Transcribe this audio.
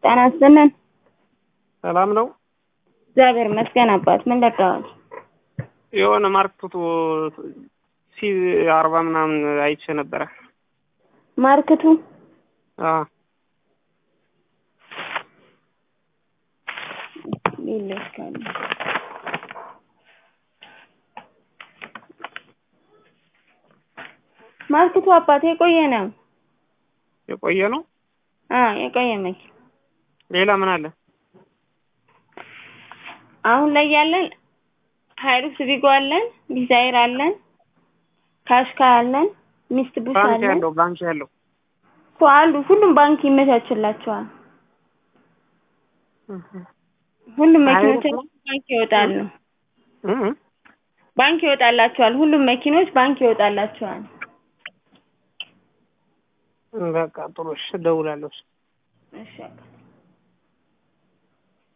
ጤና ይስጥልን። ሰላም ነው። እግዚአብሔር ይመስገን አባት። ምን ለቀዋል? የሆነ ማርክቱ ሲ አርባ ምናምን አይቼ ነበረ። ማርክቱ አዎ ይለካል። ማርክቱ አባት የቆየ ነው። የቆየ ነው። አዎ የቆየ መኪና። ሌላ ምን አለ? አሁን ላይ ያለን ሃይሩክስ ቪጎ አለን፣ ዲዛይር አለን፣ ካሽካ አለን፣ ሚስት ቡሽ ባንክ አለን ያለው ባንክ ያለው እኮ አሉ። ሁሉም ባንክ ይመቻችላቸዋል። ሁሉም መኪኖች ሃይሩክስ ነው? ባንክ ይወጣሉ። እ እ ባንክ ይወጣላቸዋል። ሁሉም መኪኖች ባንክ ይወጣላቸዋል። በቃ ጥሩ እሺ፣ እደውላለሁ። እሺ አባት።